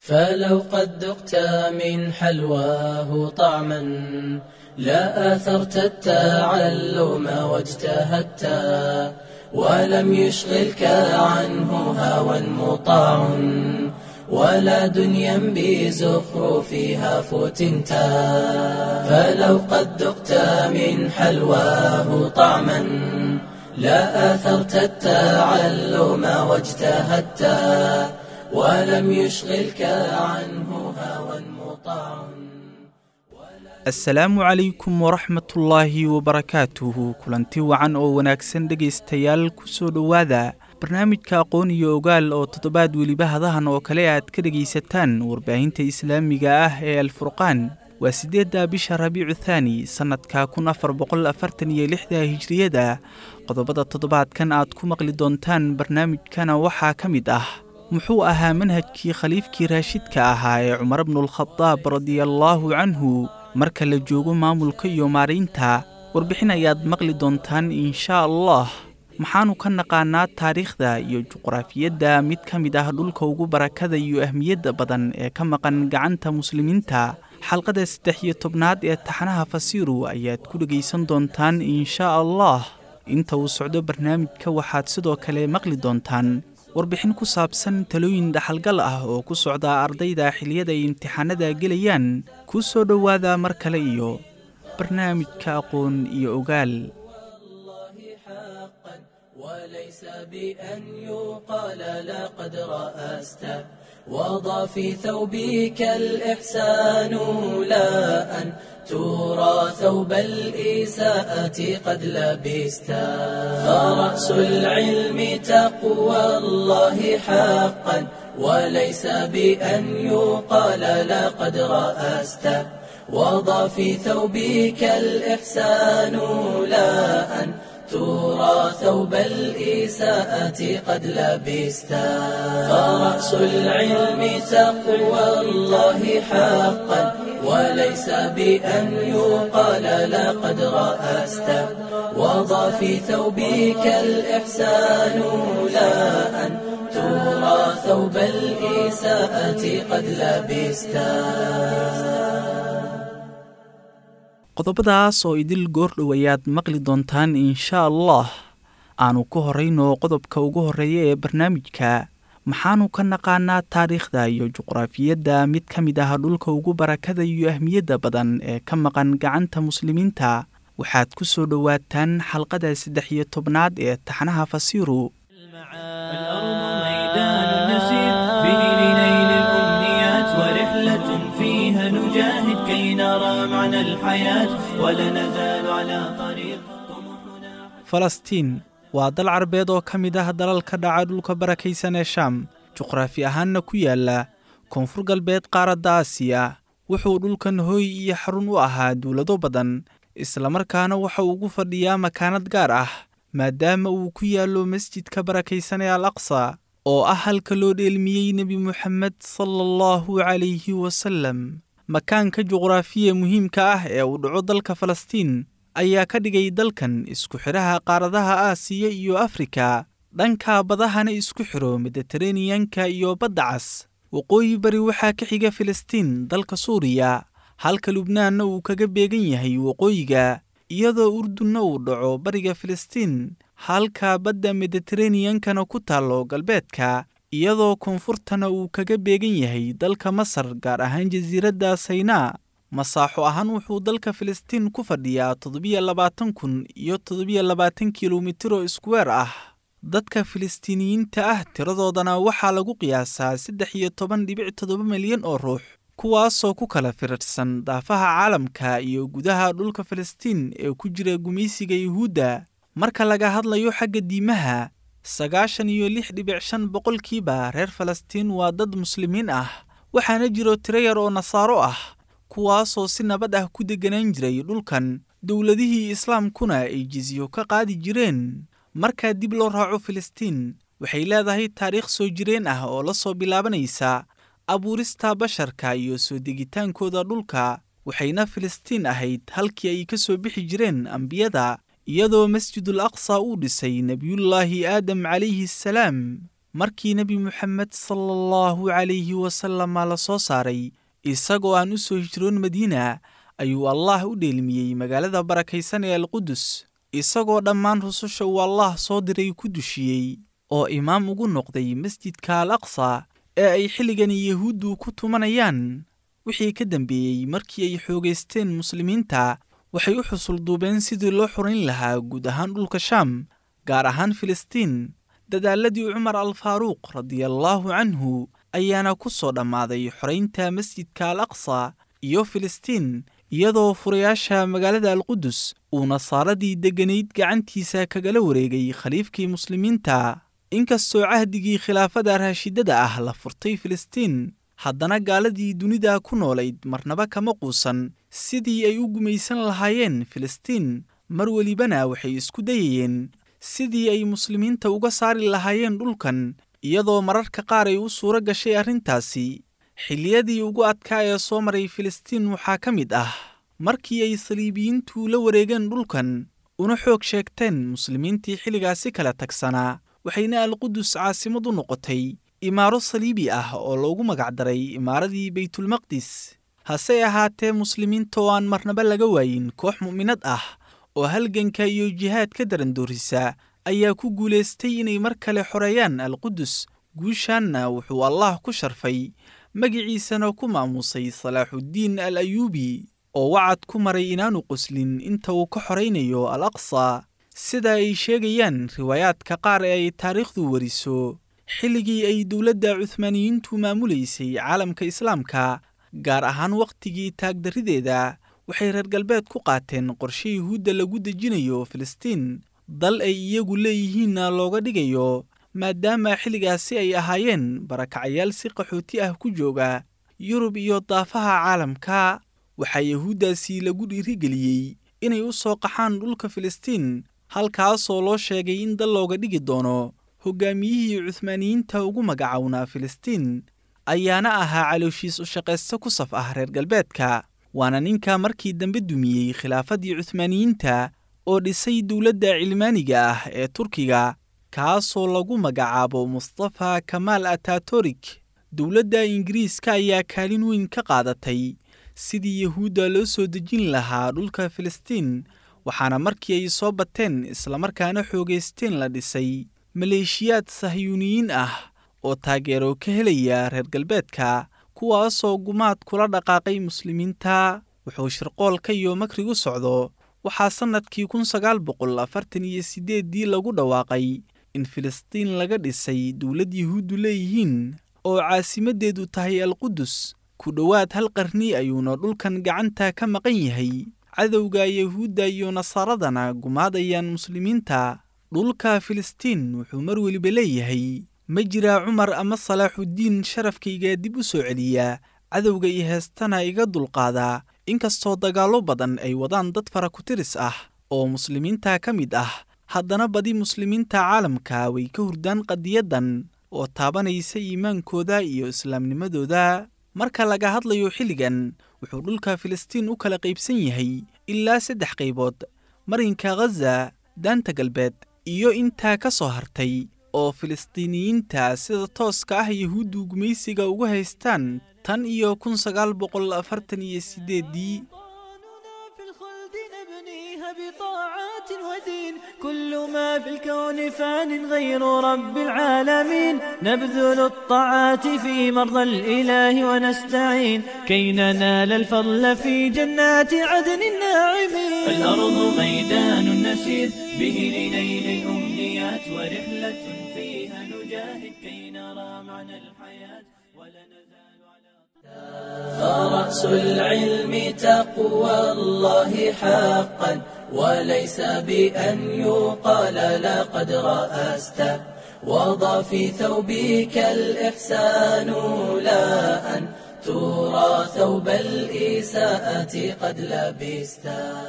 فلو قد ذقت من حلواه طعما لا آثرت التعلم واجتهدت ولم يشغلك عنه هوى مطاع ولا دنيا بزخرفها فتنت فلو قد ذقت من حلواه طعما لا آثرت التعلم واجتهدت ولم يشغلك عنه هوى مطاع asalaamu calaykum waraxmatullaahi wabarakaatuhu kulanti wacan oo wanaagsan dhegaystayaal ku soo dhowaada barnaamijka aqoon iyo ogaal oo toddobaad weliba hadahan oo kale aad ka dhegaysataan warbaahinta islaamiga ah ee alfurqaan waa siddeedda bisha rabiicu thaani sannadka kun afar boqol afartan iyo lixda hijriyada qodobada toddobaadkan aad ku maqli doontaan barnaamijkana waxaa ka mid ah muxuu ahaa manhajkii khaliifkii raashidka ahaa ee cumar bnulkhadaab radiallaahu canhu marka la joogo maamulka iyo maaraynta warbixin ayaad maqli doontaan inshaa allah maxaannu ka naqaanaa taariikhda iyo juqraafiyadda mid ka mid ah dhulka ugu barakada iyo ahmiyadda badan ee ka maqan gacanta muslimiinta xalqada saddex iyo tobnaad ee taxanaha fasiiru ayaad ku dhegaysan doontaan inshaa allah inta uu socdo barnaamijka waxaad sidoo kale maqli doontaan warbixin ku saabsan talooyin dhaxalgal ah oo ku socda ardayda xiliyada ay imtixaanada gelayaan ku soo dhowaada mar kale iyo barnaamijka aqoon iyo ogaal وليس بأن يقال لقد رأست وضع في ثوبك الإحسان لا أن ترى ثوب الإساءة قد لبست فرأس العلم تقوى الله حقا وليس بأن يقال لقد رأست وضع في ثوبك الإحسان لا أن ترى ثوب الإساءة قد لبست فرأس العلم تقوى الله حقا وليس بأن يقال لقد رأست وضع في ثوبك الإحسان لا أن ترى ثوب الإساءة قد لبست qodobadaas oo idil goordhow ayaad maqli doontaan inshaa allah aanu ku horrayno qodobka ugu horreeya ee barnaamijka maxaanu ka naqaanaa taariikhda iyo juqraafiyadda mid ka mid ah dhulka ugu barakada iyo ahmiyadda badan ee ka maqan gacanta muslimiinta waxaad ku soo dhowaataan xalqada saddex iyo tobnaad ee taxnaha fasiiru نجاهد كي نرى معنى الحياة ولا نزال على طريق falastiin waa dal carbeed oo ka mid ah dalalka dhaca dhulka barakaysan ee shaam juqraafi ahaanna ku yaala koonfur galbeed qaaradda aasiya wuxuu dhulkan hooy iyo xarun u ahaa dowlado badan islamarkaana waxa ugu fadhiyaa makaanad gaar ah maadaama uu ku yaallo masjidka barakaysan ee al aqsa oo ah halka loo dheelmiyey nebi moxamed sala allahu calayhi wasallam makaanka juqraafiya muhiimka ah ee uu dhaco dalka falastiin ayaa ka dhigay dalkan isku xidhaha qaaradaha aasiya iyo afrika dhanka badahana isku xidho mediteraneyanka iyo badda cas waqooyi bari waxaa ka xiga filistiin dalka suuriya halka lubnaanna uu kaga beegan yahay waqooyiga iyadoo urdunna uu dhaco bariga filistiin halka badda mediteraneyankana ku taallo galbeedka iyadoo koonfurtana uu kaga beegan yahay dalka masar gaar ahaan jasiiradda saynaa masaaxo ahaan wuxuu dalka filistiin ku fadhiyaa toddobiyo labaatan kun iyo toddobiyo labaatan kilomitiro iskuweer ah dadka filistiiniyiinta ah tiradoodana waxaa lagu qiyaasaa saddex iyo toban dhibic toddoba milyan oo ruux kuwaasoo ku kala firirsan daafaha caalamka iyo gudaha dhulka filistiin ee ku jira gumaysiga yuhuudda marka laga hadlayo xagga diimaha sagaashan iyo lix dhibic shan boqolkiiba reer falastiin waa dad muslimiin ah waxaana jiro tiro yar oo nasaaro ah kuwaasoo si nabad ah ku degganaan jiray dhulkan dowladihii islaamkuna ay jizyo ka qaadi jireen markaa dib loo raaco filistiin waxay leedahay taariikh soo jireen ah oo la soo bilaabanaysa abuurista basharka iyo soo degitaankooda dhulka waxayna filistiin ahayd halkii ay ka soo bixi jireen ambiyada iyadoo masjidul aqsa uu dhisay nebiyullaahi aadam calayhi assalaam markii nebi moxamed sala allahu calayhi wasalama la soo saaray isagoo aan u soo hijroon madiina ayuu allaah u dheelmiyey magaalada barakaysan ee alqudus isagoo dhammaan rususha uu allaah soo diray ku dushiyey oo imaam ugu noqday masjidka al aqsa ee ay xilligani yahuuddu ku tumanayaan wixii ka dambeeyey markii ay xoogaysteen muslimiinta waxay u xusulduubeen sidii loo xurayn lahaa guud ahaan dhulka shaam gaar ahaan filistiin dadaaladii cumar al faaruuq radiallaahu canhu ayaana ku soo dhammaaday xoraynta masjidka al aqsa iyo filistiin iyadoo furayaasha magaalada alqudus uu nasaaradii degganayd gacantiisa kagala wareegay khaliifkii muslimiinta inkastoo cahdigii khilaafada raashidada ah la furtay filistiin haddana gaaladii dunida ku noolayd marnaba kama quusan sidii ay u gumaysan lahaayeen filistiin mar welibana waxay isku dayayeen sidii ay muslimiinta uga saari lahaayeen dhulkan iyadoo mararka qaar ay u suuro gashay arrintaasi xilliyadii ugu adkaa ee soo maray filistiin waxaa ka mid ah markii ay saliibiyiintu la wareegeen dhulkan una xoog sheegteen muslimiintii xilligaasi kala tagsanaa waxayna alqudus caasimad u noqotay imaaro saliibi ah oo loogu magacdaray imaaradii baytulmaqdis hase ahaatee muslimiinta oo aan marnaba laga waayin koox mu'minad ah oo halganka iyo jihaad ka darandoorisa ayaa ku guulaystay inay mar kale xoreeyaan alqudus guushaanna wuxuu allaah ku sharfay magiciisana ku maamuusay salaaxuddiin al ayuubi oo wacad ku maray inaanu qoslin inta uu ka xoraynayo al aqsa sida ay sheegayaan riwaayaadka qaar ee ay taariikhdu wariso xilligii ay dowladda cuhmaaniyiintu maamulaysay caalamka islaamka gaar ahaan wakhtigii taagdarrideeda waxay reer galbeed ku qaateen qorshe yuhuudda lagu dejinayo filistiin dal ay iyagu leeyihiinna looga dhigayo maadaama xilligaasi ay ahaayeen barakacayaal si qaxooti ah ku jooga yurub iyo daafaha caalamka waxaa yahuuddaasi lagu dhiirigeliyey inay u soo qaxaan dhulka filistiin halkaasoo loo sheegay in dal looga dhigi doono hoggaamiyihii cuhmaaniyiinta ugu magacownaa filistiin ayaana ahaa calooshiis u shaqaysto ku saf ah reer galbeedka waana ninka markii dambe dumiyey khilaafadii cuhmaaniyiinta oo dhisay dowladda cilmaaniga ah ee turkiga kaasoo lagu magacaabo mustafa kamaal atatorik dowladda ingiriiska ayaa kaalin weyn ka qaadatay sidii yahuudda loo soo dejin lahaa dhulka filistiin waxaana markii ay soo bateen islamarkaana xoogaysteen la dhisay maleeshiyaad sahyuuniyiin ah oo taageero ka helaya reer galbeedka kuwaasoo gumaad kula dhaqaaqay muslimiinta wuxuu shirqoolka iyo makrigu socdo waxaa sannadkii kun sagaal boqol afartan iyo siddeeddii lagu dhawaaqay in filistiin laga dhisay dowlad yahuuddu leeyihiin oo caasimaddeedu tahay alqudus ku dhowaad hal qarni ayuuna dhulkan gacanta ka maqan yahay cadowga yahuudda iyo nasaaradana gumaadayaan muslimiinta dhulka filistiin wuxuu mar weliba leeyahay ma jiraa cumar ama salaaxuddiin sharafkayga dib u soo celiya cadowga iyo heestana iga dulqaadaa inkastoo dagaallo badan ay wadaan dad fara ku-tiris ah oo muslimiinta ka mid ah haddana badi muslimiinta caalamka way ka hurdaan qadiyaddan oo taabanaysa iimaankooda iyo islaamnimadooda marka laga hadlayo xilligan wuxuu dhulka filistiin u kala qaybsan yahay ilaa saddex qaybood marinka khaza daanta galbeed iyo intaa ka soo hartay oo filistiiniyiinta sida tooska ah yahuuddu gumaysiga ugu haystaan tan iyo kun sagaal boqol afartan iyo siddeeddii بطاعات ودين كل ما في الكون فان غير رب العالمين نبذل الطاعات في مرضى الإله ونستعين كي ننال الفضل في جنات عدن الناعمين الأرض ميدان نسير به لنيل الأمنيات ورحلة فيها نجاهد كي نرى معنى الحياة ولا نزال على فرأس العلم تقوى الله حقا وليس بأن يقال لقد رأست وضع في ثوبك الإحسان لا أن ترى ثوب الإساءة قد لبست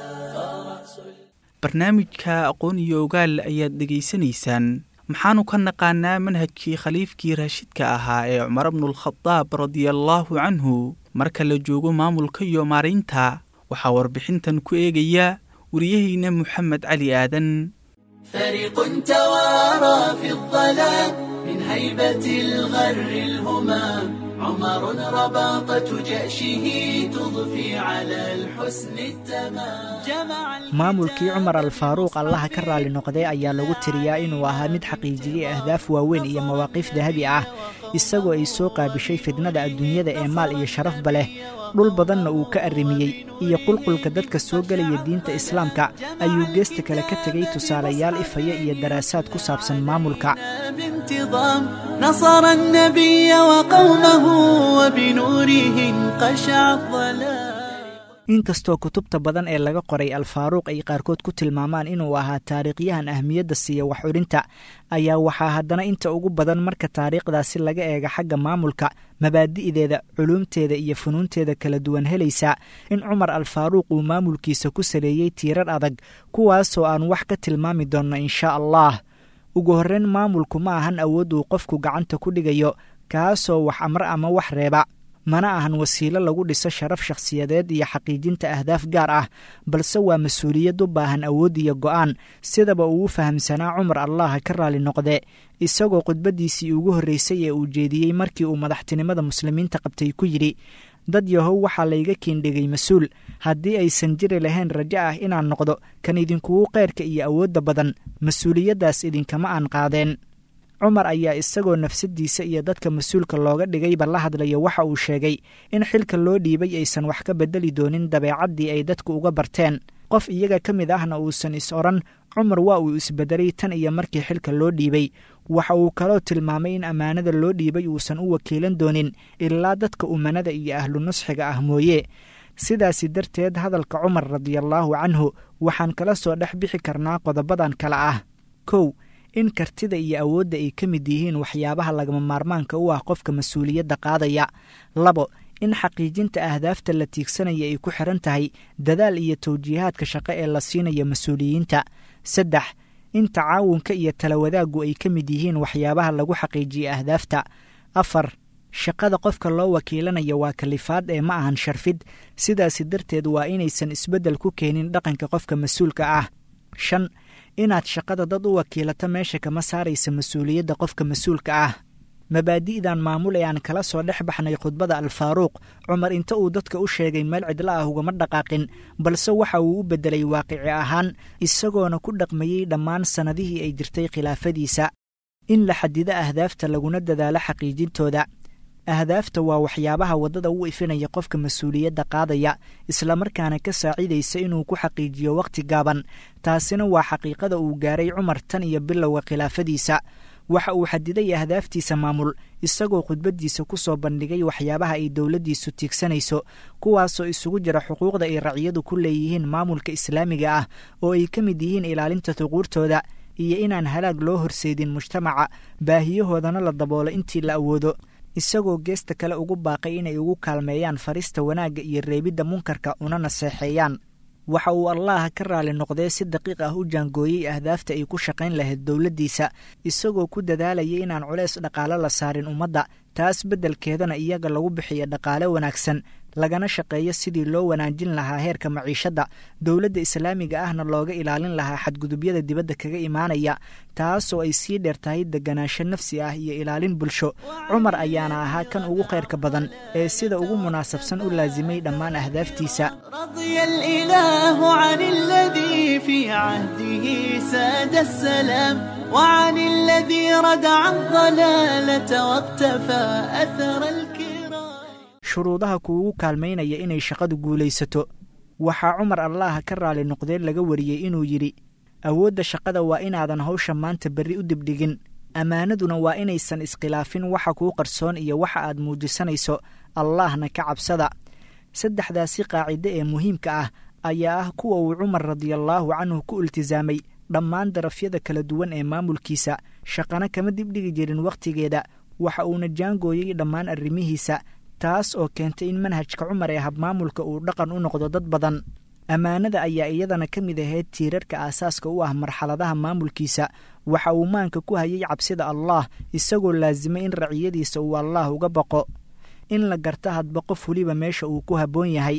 barnaamijka aqoon iyo ogaal ayaad dhegaysanaysaan maxaanu ka naqaanaa manhajkii khaliifkii raashidka ahaa ee cumar bnulkhadaab radiallaahu canhu marka la joogo maamulka iyo maaraynta waxaa warbixintan ku eegaya wariyahayna moxamed cali aadan فريق توارى في الظلام من هيبة الغر الهمام عمر رباطة جأشه تضفي على الحسن التمام جمع maamulkii cumar alfaaruuq allaha ka raali noqday ayaa lagu tiriyaa inuu ahaa mid xaqiijiyey ahdaaf waaweyn iyo mawaaqiif dahabi ah isagoo ay soo qaabishay fidnada adduunyada ee maal iyo sharafba leh dhul badanna uu ka arrimiyey iyo qulqulka dadka soo gelaya diinta islaamka ayuu geesta kale ka tegay tusaalayaal ifaya iyo daraasaad ku saabsan maamulka بانتظام نصر النبي وقومه وبنوره انقشع الظلام inkastoo kutubta badan ee laga qoray alfaaruuq ay qaarkood ku tilmaamaan inuu ahaa taariikhyahan ahmiyadda siiya wax odhinta ayaa waxaa haddana inta ugu badan marka taariikhdaasi laga eega xagga maamulka mabaadi'deeda culuumteeda iyo funuunteeda kala duwan helaysa in cumar alfaaruuq uu maamulkiisa ku saleeyey tiirar adag kuwaasoo aan wax ka tilmaami doonno inshaa allah ugu horreyn maamulku ma ahan awood uu qofku gacanta ku dhigayo kaasoo wax amre ama wax reeba mana ahan wasiilo lagu dhiso sharaf shakhsiyadeed iyo xaqiijinta ahdaaf gaar ah balse waa mas-uuliyad u baahan awood iyo go'aan sidaba uu u fahamsanaa cumar allaha ka raali noqde isagoo khudbaddiisii ugu horreysay ee uu jeediyey markii uu madaxtinimada muslimiinta qabtay ku yidhi dad yahow waxaa layga kiindhigay mas-uul haddii aysan jiri lahayn rajo ah inaan noqdo kan idinkugu qeyrka iyo awoodda badan mas-uuliyaddaas idinkama aan qaadeen cumar ayaa isagoo nafsaddiisa iyo dadka mas-uulka looga dhigayba la hadlaya waxa uu sheegay in xilka loo dhiibay aysan wax ka beddeli doonin dabeecaddii ay dadku uga barteen qof iyaga ka mid ahna uusan is odhan cumar waa uu isbeddelay tan iyo markii xilka loo dhiibay waxa uu kaloo tilmaamay in ammaanada loo dhiibay uusan u wakiilan doonin ilaa dadka umanada iyo ahlu nusxiga ah mooye sidaasi darteed hadalka cumar radiallaahu canhu waxaan kala soo dhex bixi karnaa qodobadan kale ah kow in kartida iyo awoodda ay ka mid yihiin waxyaabaha lagama maarmaanka u ah qofka mas-uuliyadda qaadaya labo in xaqiijinta ahdaafta la tiigsanaya ay ku xiran tahay dadaal iyo tawjiihaadka shaqo ee la siinaya mas-uuliyiinta saddex in tacaawunka iyo talawadaaggu ay ka mid yihiin waxyaabaha lagu xaqiijiya ahdaafta afar shaqada qofka loo wakiilanaya waa kalifaad ee ma ahan sharfid sidaasi darteed waa inaysan isbeddel ku keenin dhaqanka qofka mas-uulka ah shan inaad shaqada dad u wakiilato meesha kama saaraysa mas-uuliyadda qofka mas-uulka ah mabaadi'dan maamul ee aan kala soo dhex baxnay khudbada alfaaruuq cumar inta uu dadka u sheegay meel cidlo ah ugama dhaqaaqin balse waxa uu u beddelay waaqici ahaan isagoona ku dhaqmayey dhammaan sannadihii ay jirtay khilaafadiisa in la xadido ahdaafta laguna dadaalo xaqiijintooda ahdaafta waa waxyaabaha waddada u ifinaya qofka mas-uuliyadda qaadaya islamarkaana ka saacidaysa inuu ku xaqiijiyo wakhti gaaban taasina waa xaqiiqada uu gaaray cumar tan iyo bilowga khilaafadiisa waxa uu xadiday ahdaaftiisa maamul isagoo khudbaddiisa ku soo bandhigay waxyaabaha ay dowladdiisu tiigsanayso kuwaasoo isugu jira xuquuqda ay raciyadu ku leeyihiin maamulka islaamiga ah oo ay ka mid yihiin ilaalinta tuquurtooda iyo inaan halaag loo horseedin mujtamaca baahiyahoodana la daboolo intii la awoodo isagoo geesta kale ugu baaqay inay ugu kaalmeeyaan farista wanaagga iyo reebidda munkarka una naseexeeyaan waxa uu allaha ka raali noqdee si daqiiq ah u jaangooyey ahdaafta ay ku shaqayn lahayd dowladdiisa isagoo ku dadaalayay inaan culeys dhaqaale la saarin ummadda taas beddelkeedana iyaga lagu bixiyo dhaqaale wanaagsan lagana shaqeeyo sidii loo wanaajin lahaa heerka maciishadda dowladda islaamiga ahna looga ilaalin lahaa xadgudubyada dibadda kaga imaanaya taasoo ay sii dheer tahay deganaansho nafsi ah iyo ilaalin bulsho cumar ayaana ahaa kan ugu khayrka badan ee sida ugu munaasabsan u laasimay dhammaan ahdaaftiisa رضي الإله عن الذي في عهده ساد السلام وعن الذي ردع الضلالة واقتفى أثر الكرام shuruudaha kuugu kaalmaynaya inay shaqadu guulaysato waxaa cumar allaha ka raali noqdee laga wariyey inuu yidhi awoodda shaqada waa inaadan hawsha maanta berri u dibdhigin ammaanaduna waa inaysan iskhilaafin waxa kuu qarsoon iyo waxa aad muujisanayso allaahna ka cabsada saddexdaasi qaacide ee muhiimka ah ayaa ah kuwa uu cumar radiallaahu canhu ku iltisaamay dhammaan darafyada kala duwan ee maamulkiisa shaqana kama dibdhigi jirin wakhtigeeda waxa uuna jaangooyey dhammaan arrimihiisa taas oo keentay in manhajka cumar ee habmaamulka uu dhaqan u noqdo dad badan ammaanada ayaa iyadana ka mid ahayd tiirarka aasaaska u ah marxaladaha maamulkiisa waxa uu maanka ku hayay cabsida allaah isagoo laasimay in raciyadiisa uu allaah uga baqo in la garto hadba qof weliba meesha uu ku habboon yahay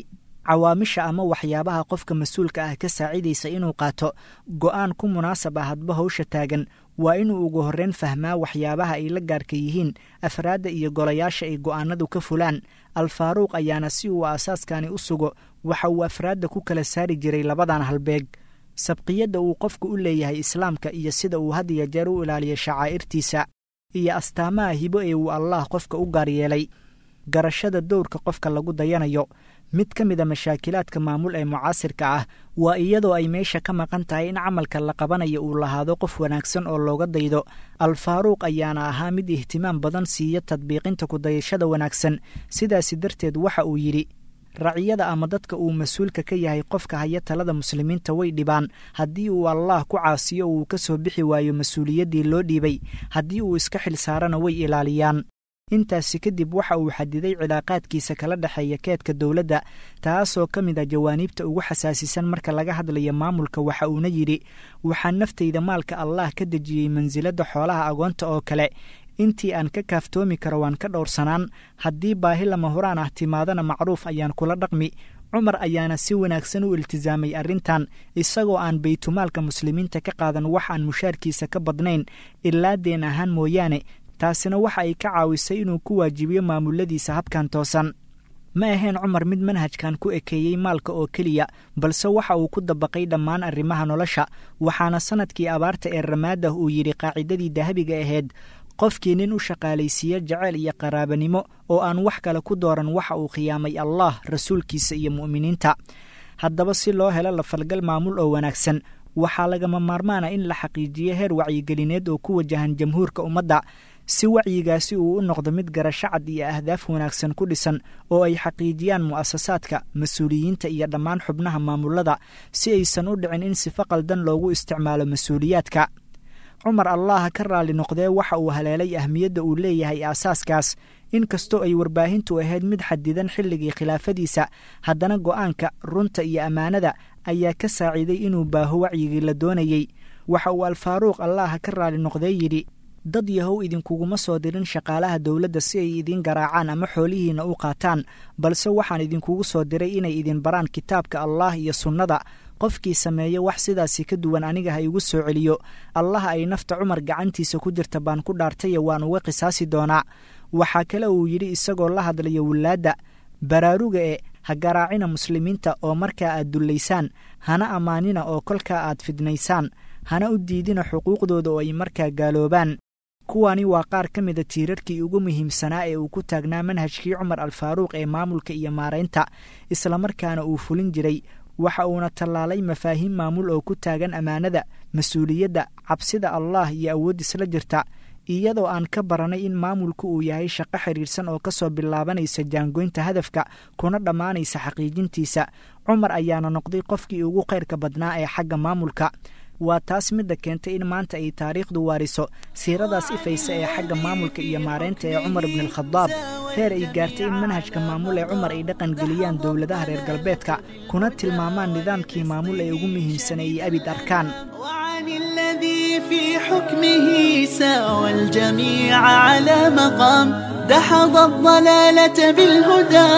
cawaamisha ama waxyaabaha qofka mas-uulka ah ka saacidaysa inuu qaato go'aan ku munaasab ah hadba hawsha taagan waa inuu ugu horreyn fahmaa waxyaabaha ay la gaarka yihiin afraadda iyo golayaasha ay go'aanadu ka fulaan alfaaruuq ayaana si uu aasaaskani u sugo waxa uu afraadda ku kala saari jiray labadan halbeeg sabqiyadda uu qofku u leeyahay islaamka iyo sida uu had iyo jeer u ilaaliyo shacaa'irtiisa iyo astaamaha hibo ee uu allaah qofka u gaar yeelay garashada dowrka qofka lagu dayanayo mid ka mid a mashaakilaadka maamul ee mucaasirka ah waa iyadoo ay meesha ka maqan tahay in camalka la qabanayo uu lahaado qof wanaagsan oo looga daydo alfaaruuq ayaana ahaa mid ihtimaam badan siiya tadbiiqinta kudayashada wanaagsan sidaasi darteed waxa uu yidhi raciyada ama dadka uu mas-uulka ka yahay qofka haya talada muslimiinta way dhibaan haddii uu allaah ku caasiyo uu ka soo bixi waayo mas-uuliyaddii loo dhiibay haddii uu iska xil saarana way ilaaliyaan intaasi kadib waxa uu xadiday cilaaqaadkiisa kala dhexeeya keedka dowladda taasoo ka mid ah jawaaniibta ugu xasaasisan marka laga hadlayo maamulka waxa uuna yidhi waxaan naftayda maalka allaah ka dejiyey mansiladda xoolaha agoonta oo kale intii aan ka kaaftoomi karo waan ka dhowrsanaan haddii baahi lama huraan ah timaadana macruuf ayaan kula dhaqmi cumar ayaana si wanaagsan u iltisaamay arrintan isagoo aan baytumaalka muslimiinta ka qaadan wax aan mushaarkiisa ka badnayn ilaa deen ahaan mooyaane taasina waxa ay ka caawisay inuu ku waajibiyo maamuladiisa habkan toosan ma ahayn cumar mid manhajkan ku ekeeyey maalka oo keliya balse waxa uu ku dabaqay dhammaan arrimaha nolosha waxaana sannadkii abaarta ee ramaadah uu yidhi qaacidadii dahabiga ahayd qofkii nin u shaqaalaysiiya jeceyl iyo qaraabanimo oo aan wax kale ku dooran waxa uu khiyaamay allah rasuulkiisa iyo mu'miniinta haddaba si loo helo lafalgal maamul oo wanaagsan waxaa lagama maarmaana in la xaqiijiyo heer wacyigelineed oo ku wajahan jamhuurka ummadda si wacyigaasi uu u noqdo mid garasho cad iyo ahdaaf wanaagsan ku dhisan oo ay xaqiijiyaan mu'asasaadka mas-uuliyiinta iyo dhammaan xubnaha maamulada si aysan u dhicin in sifo qaldan loogu isticmaalo mas-uuliyaadka cumar allaha ka raalli noqdee waxa uu haleelay ahmiyadda uu leeyahay aasaaskaas inkastoo ay warbaahintu ahayd mid xadidan xilligii khilaafadiisa haddana go'aanka runta iyo ammaanada ayaa ka saaciiday inuu baaho wacyigii la doonayey waxa uu alfaaruuq allaha ka raalli noqdee yidhi dad yahow idinkuguma soo dirin shaqaalaha dowladda si ay idiin garaacaan ama xoolihiinna u qaataan balse waxaan idinkugu soo diray inay idin baraan kitaabka allaah iyo sunnada qofkii sameeya wax sidaasi ka duwan aniga ha igu soo celiyo allaha ay nafta cumar gacantiisa ku jirta baan ku dhaartaye waan uga qisaasi doonaa waxaa kale uu yidhi isagoo la hadlaya wilaadda baraaruga e ha garaacina muslimiinta oo markaa aad dullaysaan hana ammaanina oo kolkaa aad fidnaysaan hana u diidina xuquuqdooda oo ay markaa gaaloobaan kuwani waa qaar ka mida tiirarkii ugu muhiimsanaa ee uu ku taagnaa manhajkii cumar alfaaruuq ee maamulka iyo maaraynta islamarkaana uu fulin jiray waxa uuna tallaalay mafaahiim maamul oo ku taagan ammaanada mas-uuliyadda cabsida allaah iyo awood isla jirta iyadoo aan ka baranay in maamulku uu yahay shaqo xidhiirsan oo ka soo bilaabanaysa jaangoynta hadafka kuna dhammaanaysa xaqiijintiisa cumar ayaana noqday qofkii ugu khayrka badnaa ee xagga maamulka waa taas midda keentay in maanta ay taariikhdu waariso siiradaas ifaysa ee xagga maamulka iyo maareynta ee cumar ibnialkhadaab heer ay gaartay in manhajka maamul ee cumar ay dhaqan geliyaan dowladaha reer galbeedka kuna tilmaamaan nidaamkii maamul ee ugu muhiimsan ay abid arkaan وعن الذي في حكمه ساوى الجميع على مقام دحض الضلالة بالهدى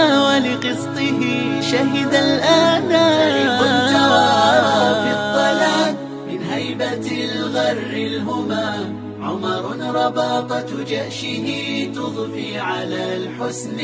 ولقسطه شهد الآنام توارى في الظلام من هيبة الغر الهمام عمر رباطة جأشه تضفي على الحسن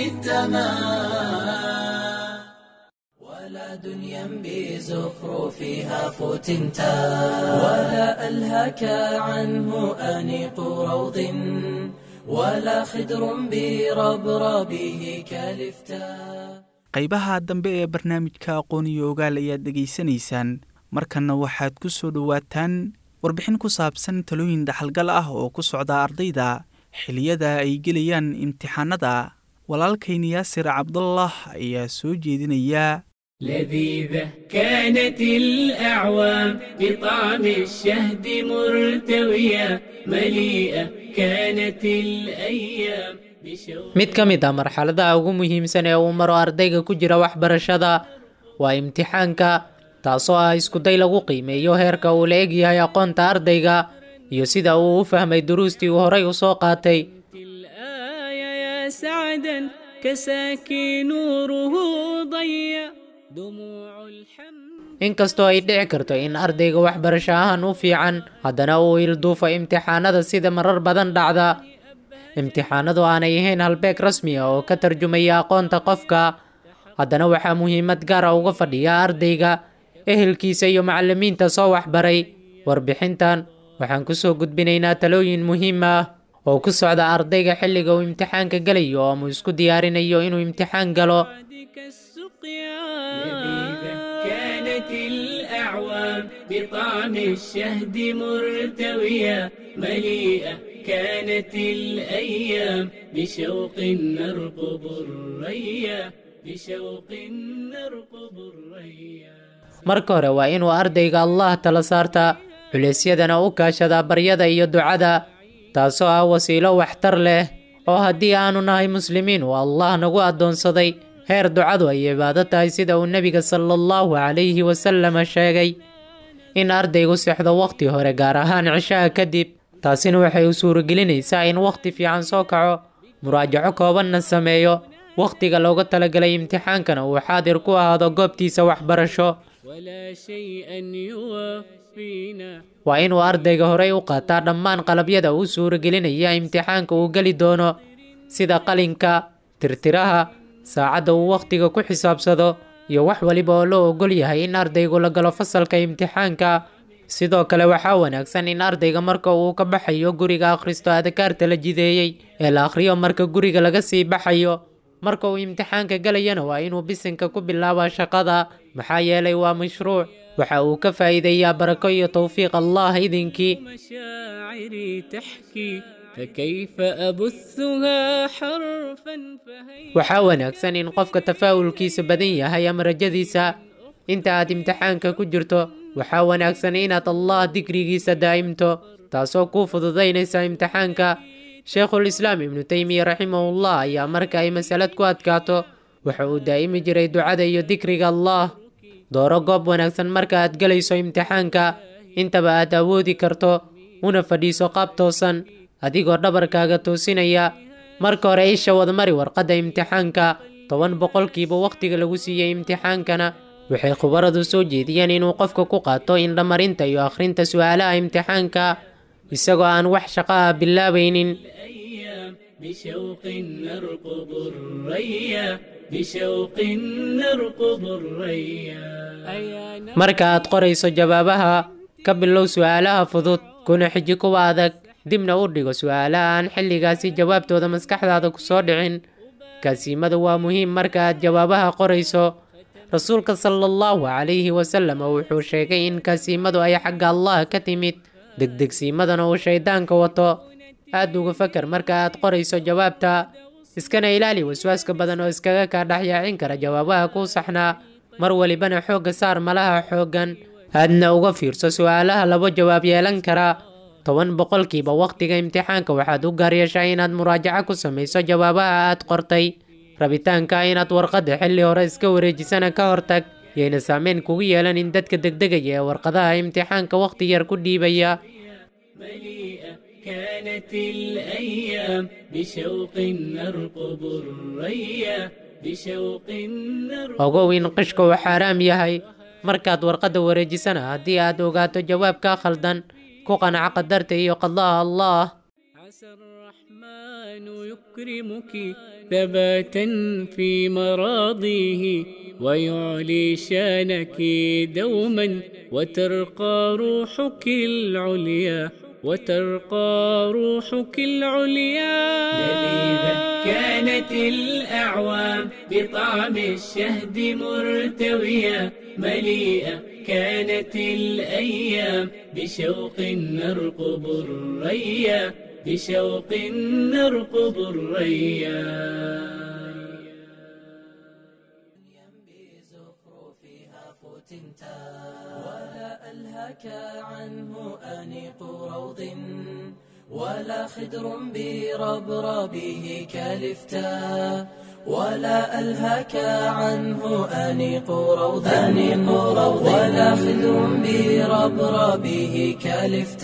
التمام ولا دنيا بزخرفها فتنتا ولا ألهك عنه أنيق روض ولا خدر بربربه كالفتا qaybaha dambe ee barnaamijka aqoon iyo ogaal ayaad dhegaysanaysaan markanna waxaad ku soo dhowaataan warbixin ku saabsan talooyin dhaxalgal ah oo ku socda ardayda xiliyada ay gelayaan imtixaanada walaalkayn yaasir cabdullah ayaa soo jeedinaya لذيذة كانت الأعوام بطعم الشهد مرتوية مليئة كانت الأيام بشوق mid ka mid ah marxaladaha ugu muhiimsan ee uu maro ardayga ku jira waxbarashada waa imtixaanka taasoo ah iskuday lagu qiimeeyo heerka uu la egyahay aqoonta ardayga iyo sida uu u fahmay duruustii uu horay u soo qaatay الآية يا سعدا كساكي نوره ضيّ دموع الحمد inkastoo ay dhici karto in ardayga waxbarasho ahaan u fiican haddana uu ilduufo imtixaanada sida marar badan dhacda imtixaanadu aanay ahayn halbeeg rasmi ah oo ka tarjumaya aqoonta qofka haddana waxaa muhiimad gaara uga fadhiya ardayga ehelkiisa iyo macallimiinta soo waxbaray warbixintan waxaan kusoo gudbinaynaa talooyin muhiim ah oo ku socda ardayga xilliga uu imtixaanka gelayo ama isku diyaarinayo inuu imtixaan galo بعدك السقيا لذيذة كانت الأعوام بطعم الشهد مرتوية مليئة كانت الأيام بشوق نرقب الريا بشوق نرقب الريا marka hore waa inuu ardayga allah tala saartaa culeysyadana u kaashadaa baryada iyo ducada taasoo ah wasiilo waxtar leh oo haddii aanu nahay muslimiin uu allah nagu addoonsaday heer ducadu ay cibaado tahay sida uu nebiga sala allahu calayhi wasalama sheegay in ardaygu sexdo wakhti hore gaar ahaan cishaha kadib taasina waxay u suuragelinaysaa in wakhti fiican soo kaco muraajaco koobanna sameeyo wakhtiga looga talagalay imtixaankana uu xaadir ku ahaado goobtiisa waxbarasho ولا شيئا يوفينا waa inuu ardayga horey u qaataa dhammaan qalabyada uu suuragelinaya imtixaanka uu geli doono sida qalinka tirtiraha saacadda uu wakhtiga ku xisaabsado iyo wax waliba oo loo ogol yahay in ardaygu la galo fasalka imtixaanka sidoo kale waxaa wanaagsan in ardayga marka uu ka baxayo guriga akhristo adkaarta la jideeyey ee la akhriyo marka guriga laga sii baxayo marka uu imtixaanka gelayana waa inuu bisinka ku bilaabaa shaqada maxaa yeelay waa mashruuc waxa uu ka faa'iideeyaa barako iyo towfiiq allah idinkii مشاعري تحكي فكيف أبثها حرفا فهي waxaa wanaagsan in qofka tafaa'ulkiisa badan yahay ama rajadiisa inta aad imtixaanka ku jirto waxaa wanaagsan inaad allah dikrigiisa daa'imto taasoo kuu fududaynaysa imtixaanka sheikhul islaam ibnu teymiya raximahullah ayaa marka ay masalad ku adkaato waxa uu daa'imi jiray ducada iyo dikriga allah dooro goob wanaagsan marka aad gelayso imtixaanka intaba aad awoodi karto una fadhiiso qaab toosan adigoo dhabarkaaga toosinaya marka hore isha wadmari warqadda imtixaanka toban boqolkiiba wakhtiga lagu siiyey imtixaankana waxay khubaradu soo jeediyeen inuu qofka ku qaato indhamarinta iyo akhrinta su'aalaha imtixaanka isagoo aan wax shaqo ah bilaabaynin الأيام بشوق نرقب الريا بشوق نرقب الريا أيا marka aad qorayso jawaabaha ka bilow su'aalaha fudud kuna xiji kuwa adag dibna u dhigo su'aalaha aan xilligaasi jawaabtooda maskaxdaada ku soo dhicin kaasiimadu waa muhiim marka aad jawaabaha qorayso rasuulka sala allahu calayhi wasalam wuxuu sheegay in kaasiimadu ay xagga allah ka timid degdegsiimadana uu shayddaanka wato aad uga fakar marka aad qorayso jawaabta iskana ilaali waswaaska badan oo iskaga kaa dhex yaacin kara jawaabaha kuu saxnaa mar walibana xoogga saar malaha xooggan aadna uga fiirso su'aalaha laba jawaab yeelan kara toban boqolkiiba wakhtiga imtixaanka waxaad u gaar yeeshaa inaad muraajaco ku samayso jawaabaha aad qortay rabitaanka inaad warqadda xilli hore iska wareejisana ka hortag yayna saameyn kugu yeelan in dadka degdegaya ee warqadaha imtixaanka wakhti yar ku dhiibaya مليئة كانت الأيام بشوق نرقب الريا بشوق نرقب ogow in qishka uu xaaraam yahay markaad warqadda wareejisana haddii aad ogaato jawaabka khaldan ku qanaca qadarta iyo qadaha allah عسى الرحمن يكرمك ثباتا في مراضيه ويعلي شانك دوما وترقى روحك العليا وترقى روحك العليا لذيذة كانت الأعوام بطعم الشهد مرتوية مليئة كانت الأيام بشوق نرقب الريا بشوق نرقب الريا ولا ألهك عنه أنيق روض ولا خدر بربربه كالفتاء ولا ألهك عنه أنيق روض أنيق روض ولا خدر بربربه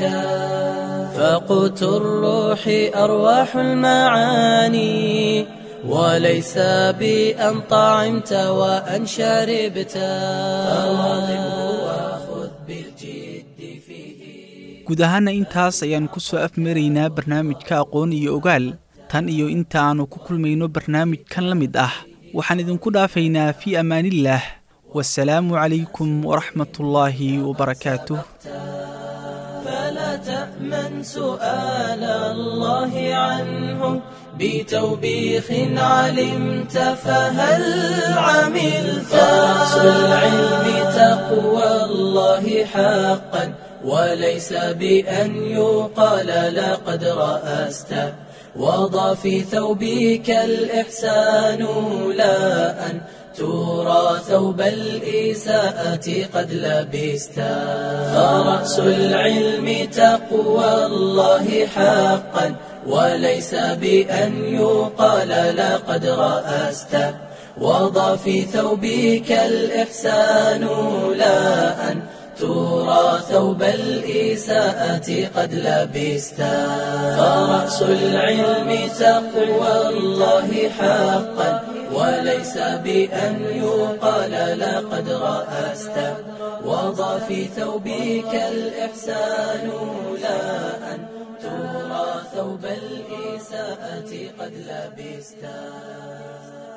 كالفتاء فقوت الروح أرواح المعاني وليس بأن طعمت وأن شربت فواظبه وخذ بالجد فيه guud ahaana intaas ayaan ku soo afmaraynaa barnaamijka aqoon iyo ogaal tan iyo inta aanu ku kulmayno barnaamijkan la mid ah waxaan idinku dhaafaynaa fii ammaanillaah wasalaamu calaykum waraxmatullaahi wabarakaatuh فلا تأمن سؤال الله عنه بتوبيخ علمت فهل عملت رأس العلم تقوى الله حقا وليس بأن يقال لقد رأست وضع في ثوبك الإحسان لا أن ترى ثوب الإساءة قد لبست فرأس العلم تقوى الله حقا وليس بأن يقال لقد رأست وضع في ثوبك الإحسان لا أن ترى ثوب الإساءة قد لبست فرأس العلم تقوى الله حقا وليس بأن يقال لقد رأست وضع في ثوبك الإحسان لا أن ترى ثوب الإساءة قد لبست